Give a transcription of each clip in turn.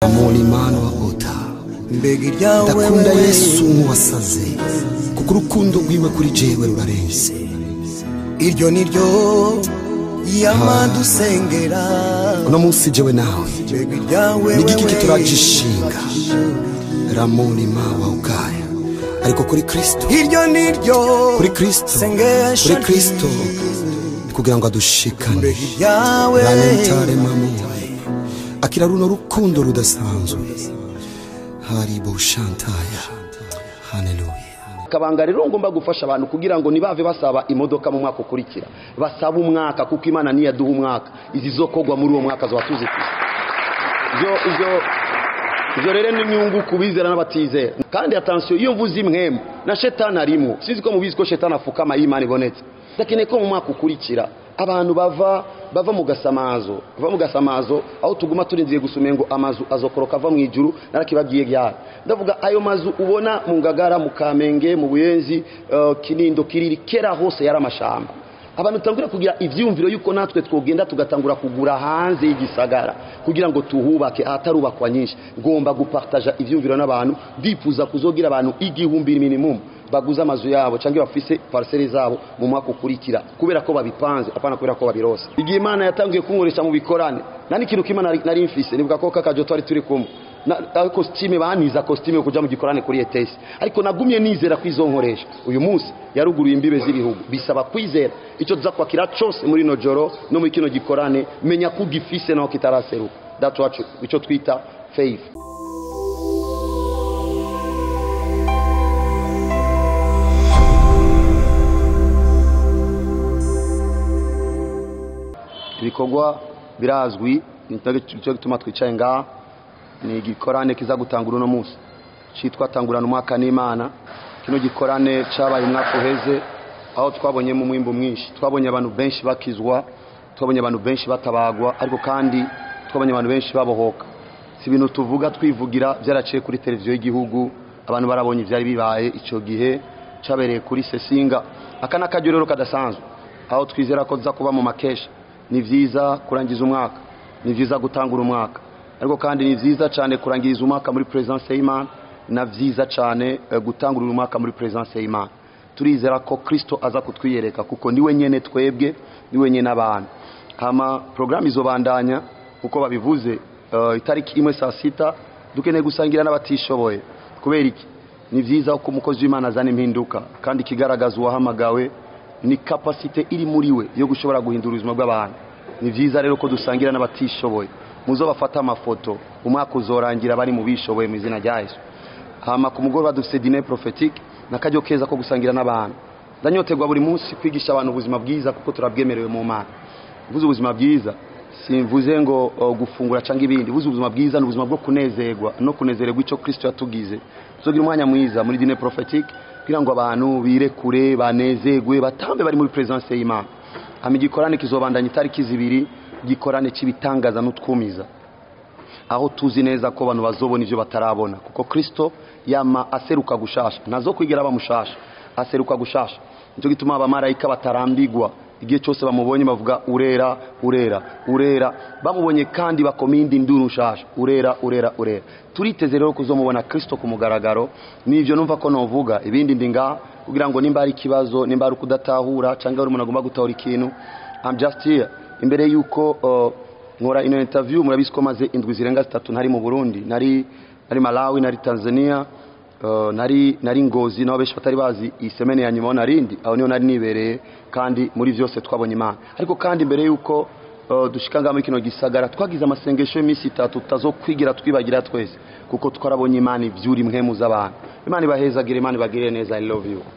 mulimano wa ota mbega iryawe ndakunda wewe yesu nk'uwasaze kuko urukundo rwiwe kuri jewe rurarenze iryo ni ryo yamadusengera uno munsi jewe nawe mbega iryawe ni igiki wewe kituragishinga ramulima wa ukaya ariko kuri kristo iryo ni ryo kuri kristo sengesho kuri kristo ni kugira ngo adushikane mbega iryawe ranentare mamuwe akira runo rukundo rudasanzwe haribo shantaya haleluya akabanga rero ngomba gufasha abantu kugira ngo ntibave basaba imodoka mu mwaka ukurikira basaba umwaka kuko imana niyo yaduha umwaka izi zo kogwa muri uwo mwaka ziba tuzifite ibyo ibyo ibyo rero ni inyungu ku bizera n'abatizera kandi atansiyo iyo mvuze imwemu na shetani arimo sinzi ko mubizi ko shetani afukama iyo imana ibonetse ndakeneye ko mu mwaka ukurikira abantu bava bava mu gasamazo bava mu gasamazo aho tuguma turindiye gusumira ngo amazu azokoroka ava mu ijuru narakibabwiye ryari ndavuga ayo mazu ubona mu ngagara mu kamenge mu buyenzi eh, kinindo kiriri kera hose yari amashamba abantu tangura kugira ivyumviro yuko natwe twogenda tugatangura kugura hanze y'igisagara kugira ngo tuhubake ahatarubakwa nyinshi ngomba gupartaja ivyumviro n'abantu ndifuza kuzogira abantu igihumbi minimum baguze amazu yabo cyangwa bafise parcelle zabo mu mwaka ukurikira kubera ko babipanze apana kubera ko babirose igihe imana yatangiye kunkoresha mu bikorane nani ikintu kimana nari- nari mfise nibuka ko kakajo twari turi kumwe na na costume baniza costume yo kuja mu gikorane kuri ETS ariko nagumye nizera ko izonkoresha uyu munsi yaruguruye imbibe z'ibihugu bisaba kwizera icyo tuza kwakira cyose muri no joro no muri kino gikorane menya ko ugifise naho kitaraseruka that's what icyo twita faith ibikorwa birazwi nicyo gituma twicaye ngaha ni igikorane kiza gutangura uno munsi cyitwa tangurana umwaka n'imana kino gikorane cyabaye umwaka uheze aho twabonyemo umwimbo mwinshi twabonye abantu benshi bakizwa twabonye abantu benshi batabagwa ariko kandi twabonye abantu benshi babohoka si ibintu tuvuga twivugira byaraciye kuri televiziyo y'igihugu abantu barabonye ibyari bibaye icyo gihe cyabereye kuri sesinga aka ni akaryo rero kadasanzwe aho twizera ko tuza kuba mu makesha ni byiza kurangiza umwaka ni byiza gutangura umwaka ariko kandi ni byiza cyane kurangiriza umwaka muri perezidanse y'imana na byiza cyane eh, gutangurira umwaka muri perezidanse y'imana turizera ko kirisito aza kutwiyereka kuko niwe nyine twebwe niwe nyine abantu hama porogaramu izobandanya uko babivuze eh, itariki imwe saa sita dukeneye gusangira n'abatishoboye kubera iki ni byiza ko umukozi w'imana azana impinduka kandi ikigaragaza uwahamagawe ni kapasite iri muri we yo gushobora guhindura ubuzima bw'abantu ni byiza rero ko dusangira n'abatishoboye muzo bafata amafoto umwaka uzorangira bari mu bishoboye mu izina rya yesu hama ku mugoroba dufite dine prophetique n'akaryo keza ko gusangira n'abantu ndanyoterwa buri munsi kwigisha abantu ubuzima bwiza kuko turabwemerewe mu mana mvuze ubuzima bwiza simvuze ngo uh, gufungura cyangwa ibindi mvuze ubuzima bwiza ni ubuzima bwo kunezerwa no kunezererwa icyo kristo yatugize tuzogira umwanya mwiza muri dine prophetique kugira ngo abantu birekure banezerwe batambe bari muri presence y'imana hama igikorane kizobandanya itariki zibiri igikorane cy'ibitangaza n'utwumiza aho tuzi neza ko abantu bazobona ibyo batarabona kuko kristo yama aseruka gushasha ntazo kwigera bamushasha aseruka gushasha nicyo gituma abamarayika batarambigwa igihe cyose bamubonye bavuga urera urera urera bamubonye kandi bakoma indi nduru nshasha urera urera urera turiteze rero kuzomubona kristo ku mugaragaro nivyo numva ko novuga ibindi ndi ngaha kugira ngo nimba hari ikibazo nimba hari ukudatahura cyangwa hari umuntu agomba gutahura ikintu I'm just here imbere yuko uh, nkora ino interview murabizi ko maze indwi zirenga zitatu ntari mu Burundi nari nari Malawi nari Tanzania uh, nari nari Ngozi nabo benshi batari bazi isemene ya nyuma narindi aho niho nari nibereye kandi muri vyose twabonye Imana ariko kandi imbere yuko uh, dushika ngaha muri kino gisagara twagize amasengesho y'iminsi itatu tutazokwigira twibagira twese kuko twarabonye Imana ivyuri impwemu z'abantu Imana ibahezagire Imana ibagirire neza I love you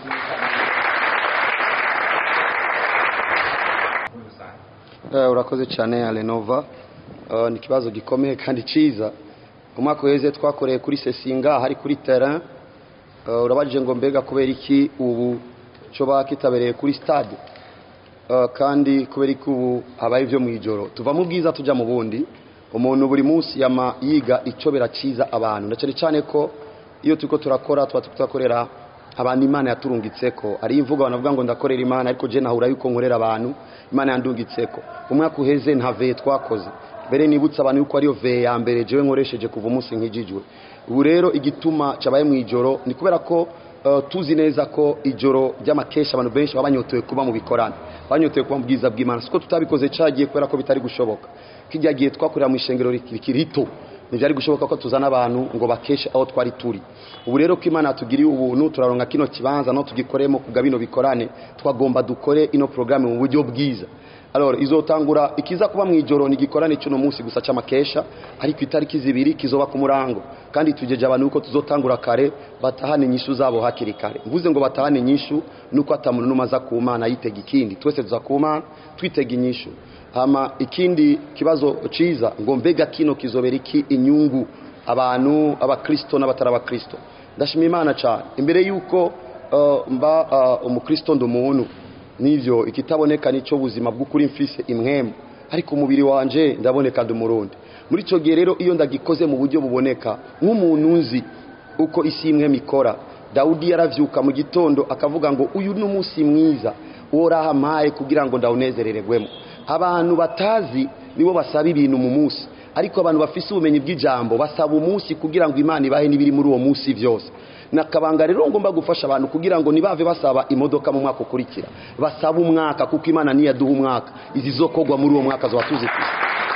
Eh, urakoze cyane alenova uh, ni ikibazo gikomeye kandi cyiza umwaka uheze twakoreye kuri sesinga hari kuri terrain uh, urabajije ngo mbega kubera iki ubu cyo bakitabereye kuri stade uh, kandi kubera iki ubu habaye ibyo mu ijoro tuva mu bwiza tujya mu bundi umuntu buri munsi yama yiga icyo birakiza abantu na cyane cyane ko iyo turiko turakora tuba turiko turakorera abantu imana yaturungitseko ari imvugo abantu bavuga ngo ndakorera imana ariko je nahura yuko nkorera abantu imana yandungitseko umwaka uheze ntaveye twakoze mbere nibutsa abantu yuko ariyo veye ya mbere jewe nkoresheje kuva umunsi nkijijwe ubu rero igituma cabaye mu ijoro ni kubera ko eh, tuzi neza ko ijoro ry'amakesha abantu benshi baba banyotewe kuba mu bikorane banyotewe kuba mu bwiza bw'imana siko tutabikoze cagiye kubera ko bitari gushoboka kijya gihe twakorera mu ishengero rikiri rito ntibyari gushoboka ko tuzana abantu ngo bakeshe aho twari turi ubu rero ko imana yatugiriye ubuntu turaronka kino kibanza no tugikoremo kubwa bino bikorane twagomba dukore ino porogaramu mu buryo bwiza alors izotangura ikiza kuba mu ijoro ni igikorane cy'uno munsi gusa cy'amakesha ariko itariki zibiri kizoba ku murango kandi tugeje abantu uko tuzotangura kare batahane inyishu zabo hakiri kare mvuze ngo batahane inyishu nuko atamuntu numaza ku mana yitega ikindi twese tuza ku mana twitega inyishu hama ikindi kibazo ciza ngo mbega kino kizobera iki inyungu abantu abakristo n'abatari abakristo ndashima imana cyane imbere y'uko uh, mba uh, umukristo ndi umuntu nivyo ikitaboneka nico buzima bw'ukuri mfise imwemu ariko umubiri wanje ndaboneka ndi umurundi muri ico gihe rero iyo ndagikoze mu buryo buboneka nk'umuntu nzi uko isi imwe ikora dawudi yaravyuka mu gitondo akavuga ngo uyu ni umunsi mwiza worahampaye kugira ngo ndawunezerererwemo abantu batazi nibo basaba ibintu mu munsi ariko abantu bafise ubumenyi bw'ijambo basaba umunsi kugira ngo imana ibahe n'ibiri muri uwo munsi byose nakabanga rero ngomba gufasha abantu kugira ngo ntibave basaba imodoka mu mwaka ukurikira basaba umwaka kuko imana niyo yaduha umwaka izi zo kogwa muri uwo mwaka zo tuzifite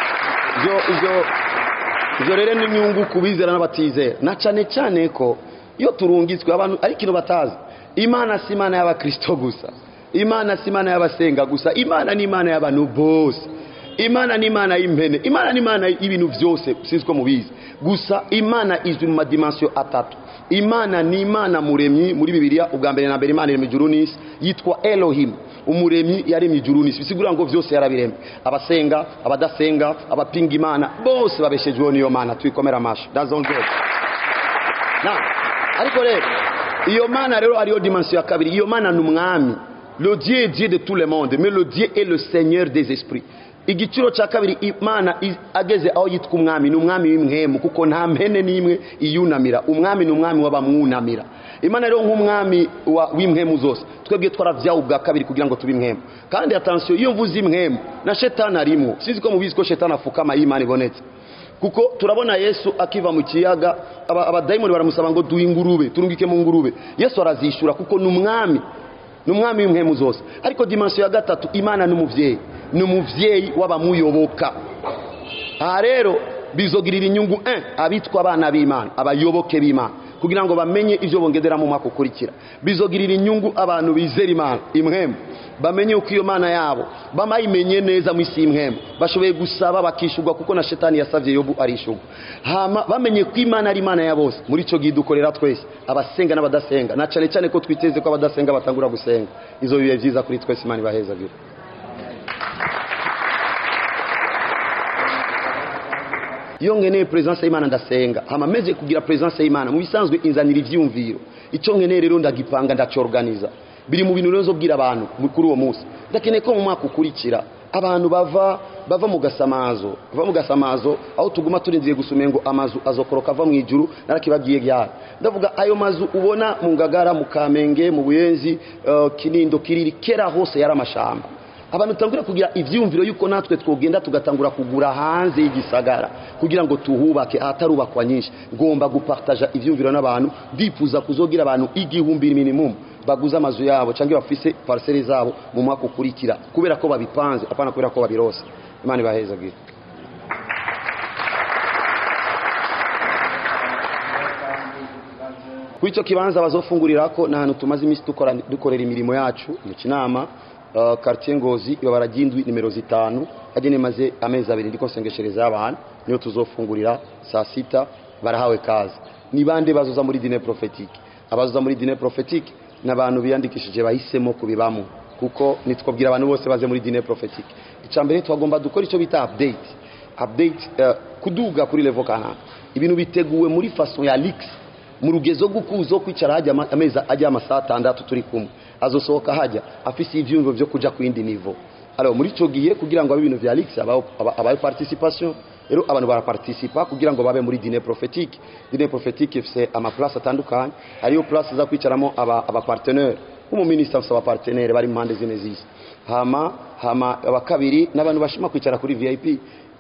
ibyo ibyo ibyo rero ni inyungu ku bizera n'abatizera na cyane cyane ko iyo turungitswe abantu ariko ikintu batazi imana si imana y'abakristo gusa imana si imana y'abasenga gusa imana ni imana y'abantu bose imana ni imana y'impene imana ni imana y'ibintu byose sinzi ko mubizi gusa imana izwi mu madimansiyo atatu imana ni imana muremyi muri bibiliya ubwa mbere na mbere imana iremye ijuru n'isi yitwa elohim umuremyi yaremye ijuru n'isi bisigura ngo byose yarabiremye abasenga abadasenga abapinga imana bose babeshejweho n'iyo mana tuyikomera amashyi dazongere ariko rero iyo mana rero ariyo dimansiyo ya kabiri iyo mana ni umwami le dieu est dieu de tout le monde mais le dieu est le seigneur des esprits igiciro cya kabiri imana ageze aho yitwa umwami ni umwami w'imwemu kuko nta mpene n'imwe iyunamira umwami ni umwami w'abamwunamira imana rero nk'umwami w'imwemu zose twebwe twarabyawe ubwa kabiri kugira ngo tube imwemu kandi atansiyo iyo mvuze imwemu na shetani arimo sinzi ko mubizi ko shetani afukama iyo imana ibonetse kuko turabona yesu akiva mu kiyaga abadayimoni baramusaba ngo duhe ingurube turungike mu ngurube yesu arazishyura kuko ni umwami ni umwami w'imwemu zose ariko dimansiyo ya gatatu imana ni umubyeyi ni umubyeyi w'abamuyoboka aha rero bizogirira inyungu abitwa abana b'imana abayoboke b'imana kugira ngo bamenye ibyo bongerera mu mwaka ukurikira bizogirira inyungu abantu bizera imana imwemu bamenye uko iyo mana yabo bamayimenye neza mu isi y'imwemu bashoboye gusaba bakishurwa kuko na shetani yasabye yobu arishurwa hama bamenye ko imana ari imana ya bose muri icyo gihe dukorera twese abasenga n'abadasenga na cyane cyane ko twiteze ko abadasenga batangura gusenga izo bihe byiza kuri twese imana ibahezagire iyo nkeneye perezidansi y'imana ndasenga hama meze kugira perezidansi y'imana mu bisanzwe inzanira ibyiyumviro icyo nkeneye rero ndagipanga ndacyorganiza biri mu bintu rero zo bwira abantu kuri uwo munsi ndakeneye ko mu mwaka ukurikira abantu bava bava mu gasamazo bava mu gasamazo aho tuguma turindiye gusumira ngo amazu azokoroka ava mu ijuru narakibabwiye ryari ndavuga ayo mazu ubona mu ngagara mu kamenge mu buyenzi uh, kinindo kiriri kera hose yari amashamba abantu tutangura kugira ibyiyumviro yuko natwe twogenda tugatangura kugura hanze y'igisagara kugira ngo tuhubake ahatarubakwa nyinshi ngomba gupartaja ibyiyumviro n'abantu ndifuza kuzogira abantu igihumbi minimum baguze amazu yabo cyangwa bafise parcelle zabo mu mwaka ukurikira kubera ko babipanze apana kubera ko babirose imana ibahezagire kuri icyo kibanza bazofungurira ko ni ahantu tumaze iminsi dukorera imirimo yacu mu kinama quartier ngozi ibabara ry'indwi nimero zitanu hagene maze amezi abiri ndiko nsengeshereza abantu niyo tuzofungurira saa sita barahawe kazi ni bande bazoza muri dine prophetique abazoza muri dine prophetique n'abantu biyandikishije bahisemo kubibamo kuko nitwabwira abantu bose baze muri dine prophetique icambere twagomba dukora icyo bita update update uh, kuduga kuri level kanaka ibintu biteguwe muri façon ya lix mu rugezo gukuzo kwicara hajya amezi ajya amasaha atandatu turi kumwe azosohoka hajya afise ivyumvo byo kuja ku yindi nivo alors muri ico gihe kugira ngo abe ibintu vya lix abaye participation rero abantu baraparticipa kugira ngo babe muri dine prophétique dine prophétique ifise ama place atandukanye hariyo place za kwicaramo aba, aba partenaire nk'umuminisita afise abapartenere bari impande zine zisi hama hama abakabiri n'abantu bashima kwicara kuri vip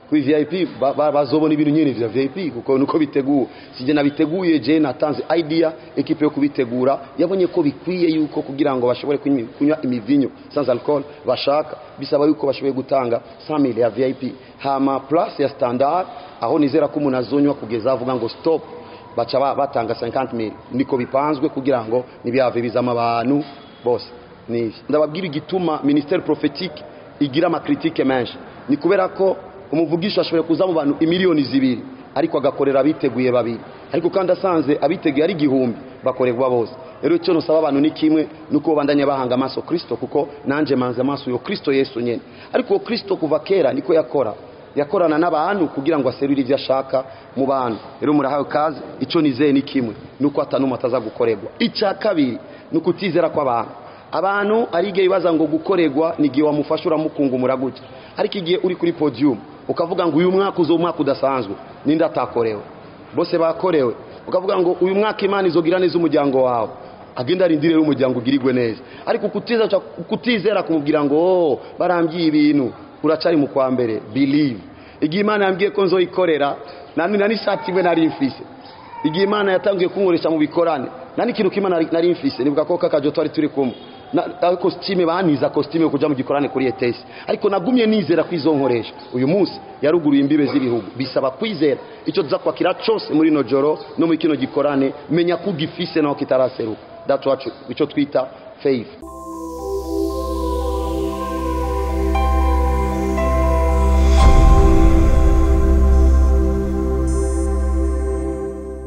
kuri vip ba- ba- bazobona ibintu nyine vya vip kuko nuko biteguwe sije nabiteguye je natanze idea ekipe yo kubitegura yabonye ko bikwiye yuko kugira ngo bashobore kunywa kunywa imivinyo sans alcool bashaka bisaba yuko bashoboye gutanga 100 ya vip hama plus ya standard aho nizera ko umuntu azonywa kugeza avuga ngo stop baca ba- batanga 50000 niko bipanzwe kugira ngo nibyave bizama abantu bose nivi ndababwira igituma ministère prophétique igira amakritike menshi ni kubera ko umuvugisha ashoboye kuza mu bantu imiliyoni zibiri ariko agakorera abiteguye babiri ariko kandi asanze abiteguye ari igihumbi bakorerwa bose rero icyo nusaba abantu ni kimwe nuko bandanya bahanga amaso kristo kuko nanje manze amaso yo kristo yesu nyene ariko uwo kristo kuva kera niko yakora yakorana n'abantu kugira ngo aserure ibyo ashaka mu bantu rero murahawe kazi icyo nizeye ni kimwe nuko atanuma ataza gukorerwa icya kabiri ni ukutizera kw'abantu abantu ari igihe bibaza ngo gukorerwa ni igihe wamufasha uramukungumura gutya ariko igihe uri kuri podium ukavuga ngo uyu mwaka uzo umwaka udasanzwe ninde atakorewe bose bakorewe ukavuga ngo uyu mwaka imana izogira neza umuryango wawe agenda arindire rero umuryango ugirirwe neza ariko kutizera kutizera kumubwira ngo oh, barambyiye ibintu uracari mu kwa mbere believe igihe imana yambwiye ko nzoyikorera nani nani shati imwe nari mfise igihe imana yatangiye kunkoresha mu bikorane nani ikintu kimwe nari- nari mfise nibuka ko kakajo twari turi kumwe na na costume baniza costume yo kuja mu gikorane kuri ETS ariko nagumye nizera ko izonkoresha uyu munsi yaruguruye imbibe z'ibihugu bisaba kwizera icyo tuza kwakira cyose muri no joro no muri kino gikorane menya ko ugifise naho kitaraseruka that's what icyo twita faith